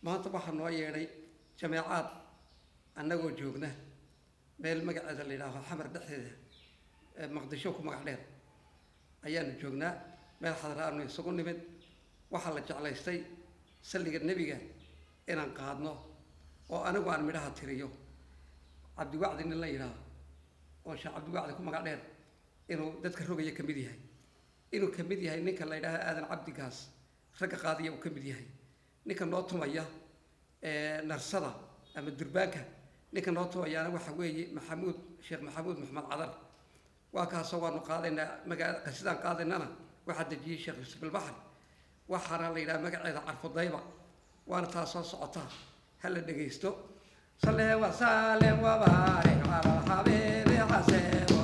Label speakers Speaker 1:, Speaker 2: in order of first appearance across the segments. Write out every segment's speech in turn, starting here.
Speaker 1: maanta waxaa noo yeedhay jameecaad annagoo joogna meel magaceeda la yidhaaho xamar dhexdeeda ee maqdisho ku magac dheer ayaanu joognaa meel xadraanu isugu nimid waxaa la jeclaystay salliga nebiga inaan qaadno oo anigu aan midhaha tiriyo cabdiwacdi nin la yidhaaho oo sheekh cabdiwacdi ku magac dheer inuu dadka rogaya ka mid yahay inuu ka mid yahay ninka la yidhaaho aadan cabdigaas ragga qaadiya uu ka mid yahay ninka noo tumaya narsada ama durbaanka ninka noo tumayaana waxa weeye maxamuud sheekh maxamuud maxamed cadar waa kaasoo waanu qaadaynaa magaa qasidaan qaadaynana waxaa dejiyey sheekh yuusuf albaxr waxaana la yidhaha magaceeda carfudayba waana taa soo socotaa ha la dhegaysto sale wasaalem wabaarik cala xabiibi xasebo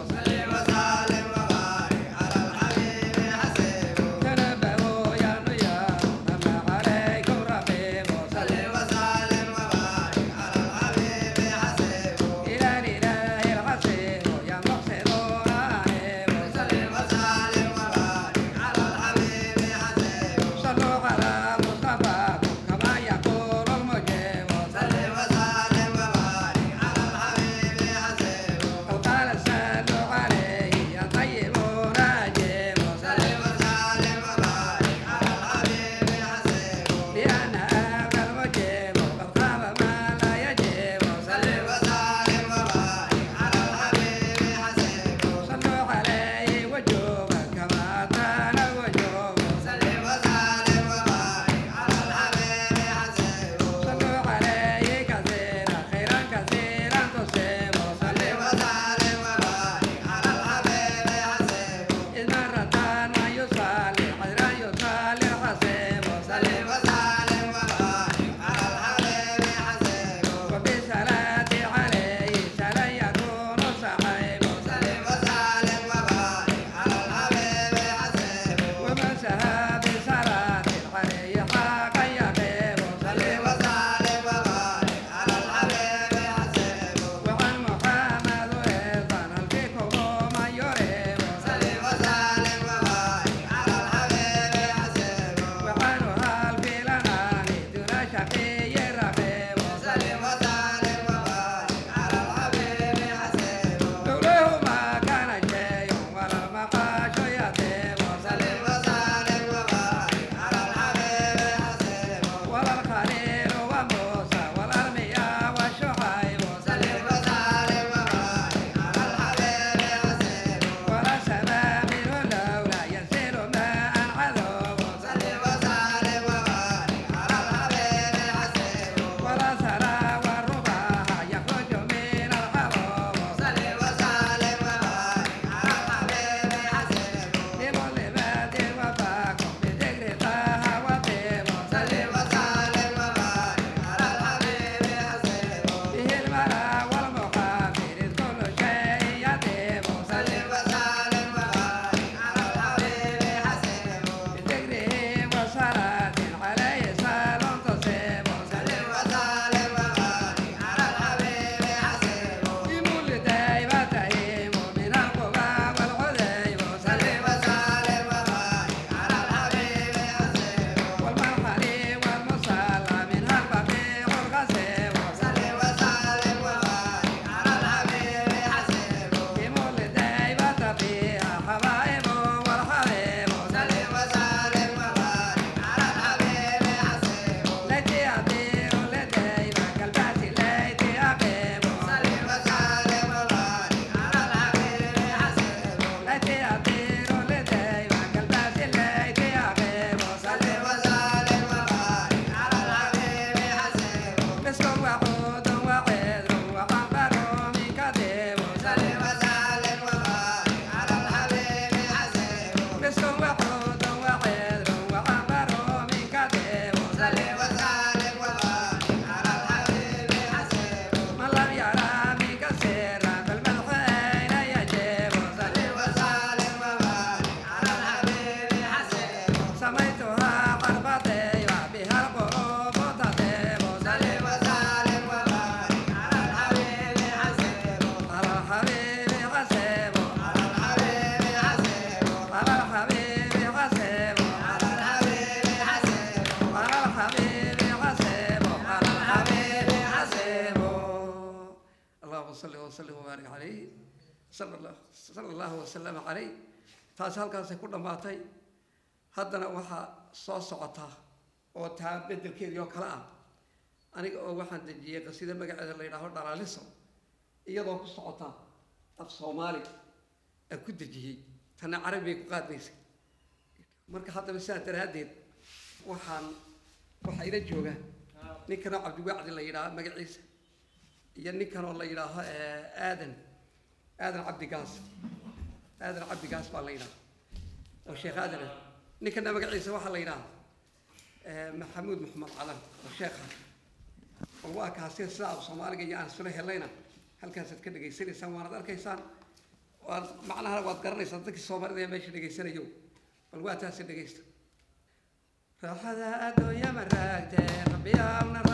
Speaker 1: salli wasallim wabaarik calayh sala allah sala allahu wasalama calayh taasi halkaasay ku dhammaatay haddana waxaa soo socotaa oo taa beddelkeedii oo kale ah aniga oo waxaan dejiyey qasida magaceeda la yidhaaho dhalaaliso iyadoo ku socota af soomaali aan ku dejiyey tana carabigay ku qaadnaysay marka haddaba sidaas daraaddeed waxaan waxaa ila jooga ninkanoo cabdiwacdi la yidhaaho magaciisa iyo ninkanoo la yidhaaho aadan aadan cabdigaas aadan cabdigaas baa la yidhaha oo sheekh aadan ah ninkana magaciisa waxaa la yidhaha maxamuud maxamed calan oo sheekha bal waa kaasi sidaa af soomaaliga iyo aan isula helayna halkaasaad ka dhegaysanaysaan waanad arkaysaan waad macnaha waad garanaysaan dadkii soomaalida ee meesha dhegaysanayo bal waa taasi dhegaysta raaxada adduunya ma raagtee rabbiyaawna